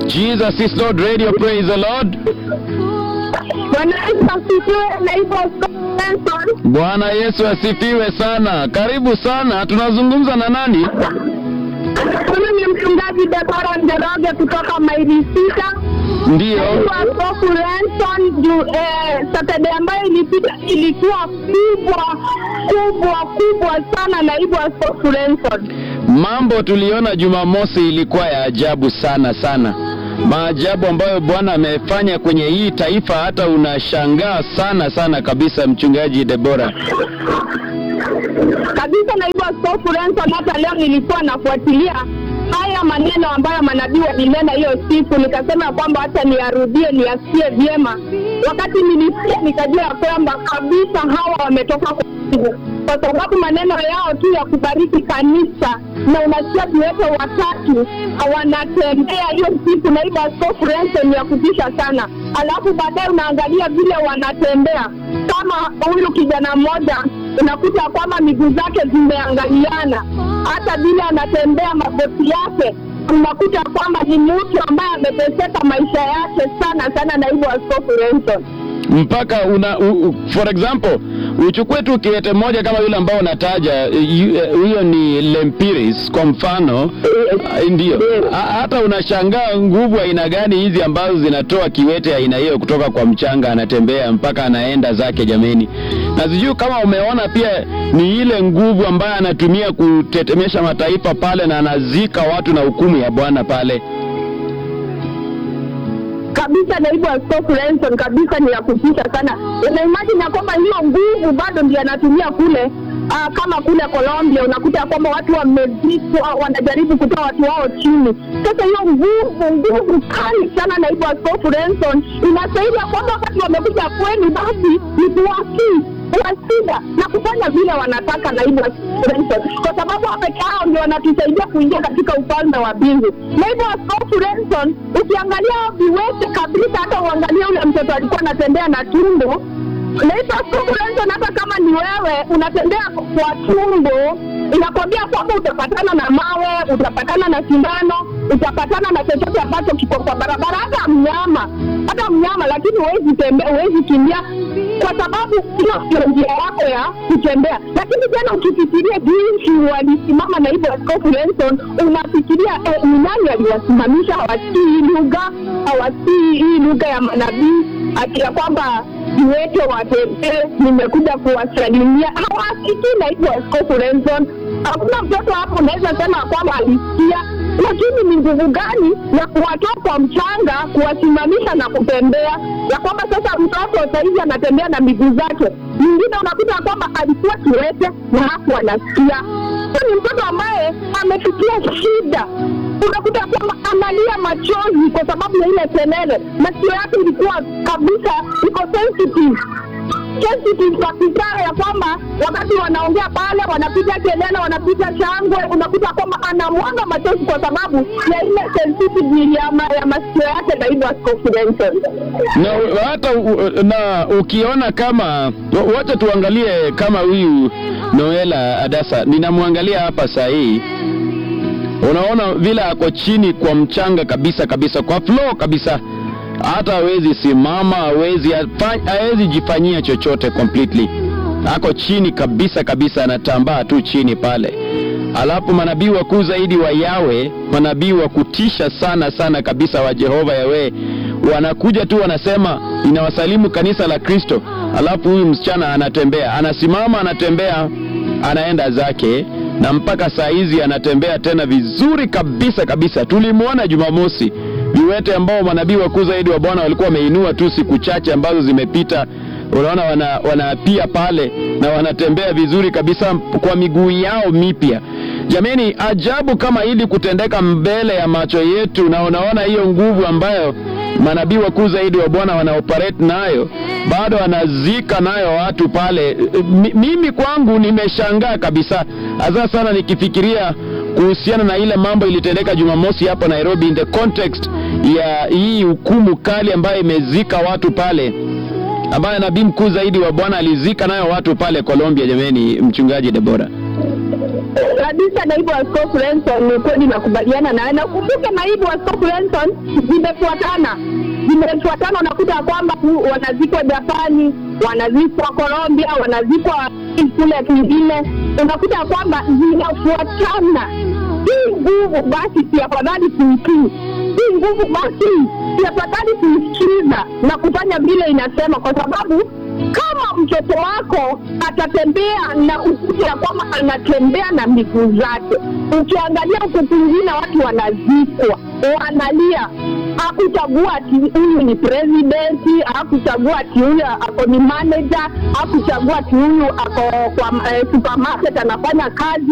Jesus is Lord Radio, praise the Lord. Bwana Yesu asifiwe. Naitwa Benson. Bwana Yesu asifiwe sana. Karibu sana. Tunazungumza na nani? Mimi ni mchungaji Debora Njoroge kutoka maili sita. Ndiyo. Naitwa Askofu Lenson juu eh, Saturday ambayo ilipita ilikuwa kubwa kubwa kubwa sana. Naibu Askofu Lenson. Mambo tuliona Jumamosi ilikuwa ya ajabu sana sana, maajabu ambayo Bwana amefanya kwenye hii taifa, hata unashangaa sana sana kabisa, mchungaji Debora. kabisa naibu askofu Renson, hata leo nilikuwa nafuatilia haya maneno ambayo manabii walinena hiyo siku, nikasema kwamba hata niyarudie niyasikie vyema. Wakati nilisikia nikajua ya kwamba kabisa hawa wametoka kwa Mungu, kwa sababu maneno yao tu ya kubariki kanisa, na unasikia viwete watatu wanatembea hiyo siku, naibu askofu Renson, ya kutisha sana. Alafu baadaye unaangalia vile wanatembea kama huyu kijana mmoja unakuta kwamba miguu zake zimeangaliana, hata vile anatembea magoti yake unakuta kwamba ni mtu ambaye ameteseka maisha yake sana sana, naibu askofu Renson. mpaka una u, u, for example uchukue tu kiwete moja kama yule ambao unataja yu- eh, huyo ni Lempiris kwa mfano ah, ndio Ha- hata unashangaa nguvu aina gani hizi ambazo zinatoa kiwete aina hiyo kutoka kwa mchanga anatembea mpaka anaenda zake jameni na sijui kama umeona pia ni ile nguvu ambayo anatumia kutetemesha mataifa pale na anazika watu na hukumu ya Bwana pale kabisa naibu askofu Renson, kabisa ni ya kutisha sana. Una imagine ya kwamba hiyo nguvu bado ndio anatumia kule Uh, kama kule Colombia unakuta ya kwamba watu wamezikwa, wanajaribu kutoa watu wao chini. Sasa hiyo nguvu nguvu kali sana, naibu askofu Renson, inasaidia kwamba wakati wamekuja kwenu, basi ni kuwasii kuwasida na kufanya vile wanataka, naibu askofu Renson, kwa sababu hao peke yao ndio wanatusaidia kuingia katika ufalme wa mbingu. Naibu askofu Renson, ukiangalia hao viwete kabisa, hata uangalie ule mtoto alikuwa anatembea na tumbo Naitwa Askofu Renson, hata kama ni wewe unatembea kwa tumbo, inakwambia kwamba utapatana na mawe, utapatana na sindano, utapatana na chochote ambacho kiko kwa barabara, hata mnyama, hata mnyama, lakini huwezi tembea, huwezi kimbia kwa sababu hiyo ndio njia yako ya kutembea. Lakini tena ukifikiria jinsi walisimama naibu askofu Renson, unafikiria eh, ni nani aliwasimamisha? Hawasikii hii lugha, hawasikii hii lugha ya manabii ati ya kwamba viwete watembee, nimekuja kuwasalimia. Hawasikii naibu askofu Renson. Hakuna mtoto hapo unaweza sema kwamba alisikia, lakini ni nguvu gani ya kuwatoa kwa mchanga kuwasimamisha na kutembea, ya kwamba sasa mtoto sahizi anatembea na miguu zake. Mwingine unakuta kwamba alikuwa kiwete na hapo anasikia. Huyu ni mtoto ambaye amefikia shida unakuta kwamba analia machozi kwa sababu ya ile kelele. Masikio yake ilikuwa kabisa iko sensitive sensitive kabisa, ya kwamba wakati wanaongea pale, wanapiga kelele, wanapiga shangwe, unakuta kwamba anamwaga machozi kwa sababu ya ile sensitive ya, ma, ya masikio yake. Naibu askofu Renson. na hata u- na ukiona kama wacha tuangalie kama huyu Noela Adasa, ninamwangalia hapa saa hii, unaona vile ako chini kwa mchanga kabisa kabisa, kwa floor kabisa, hata hawezi simama, hawezi afa- hawezi jifanyia chochote completely, ako chini kabisa kabisa, anatambaa tu chini pale. Alafu manabii wakuu zaidi wa Yawe, manabii wa kutisha sana sana kabisa wa Jehova Yawe, wanakuja tu wanasema inawasalimu kanisa la Kristo. Alafu huyu msichana anatembea, anasimama, anatembea, anaenda zake, na mpaka saa hizi anatembea tena vizuri kabisa kabisa. Tulimwona Jumamosi viwete ambao manabii wakuu zaidi wa Bwana walikuwa wameinua tu siku chache ambazo zimepita unaona wana, wanaapia pale na wanatembea vizuri kabisa kwa miguu yao mipya. Jameni, ajabu kama hili kutendeka mbele ya macho yetu, na unaona hiyo nguvu ambayo manabii wakuu zaidi wa Bwana wanaoperate nayo, bado wanazika nayo watu pale. Mi- Mimi kwangu nimeshangaa kabisa, hasa sana nikifikiria kuhusiana na ile mambo ilitendeka Jumamosi hapa Nairobi, in the context ya hii hukumu kali ambayo imezika watu pale ambaye nabii mkuu zaidi wa Bwana alizika nayo watu pale Colombia. Jameni, mchungaji Debora. kabisa naibu askofu Lenson, ni kweli nakubaliana naye, na ukumbuke naibu askofu Lenson zimefuatana zimefuatana, unakuta ya kwamba ku- wanazikwa Japani, wanazikwa Colombia, wanazikwa kule kwingine, unakuta ya kwamba zinafuatana. Hii nguvu basi, si afadhali kuitii hii nguvu basi, si afadhali kuisikiza na kufanya vile inasema, kwa sababu kama mtoto wako atatembea na ukute ya kwamba anatembea na miguu zake, ukiangalia huku kwingine watu wanazikwa, wanalia, hakuchagua ati huyu ni presidenti, hakuchagua ati huyu ako ni manager, hakuchagua ati huyu ako kwa eh, supermarket anafanya kazi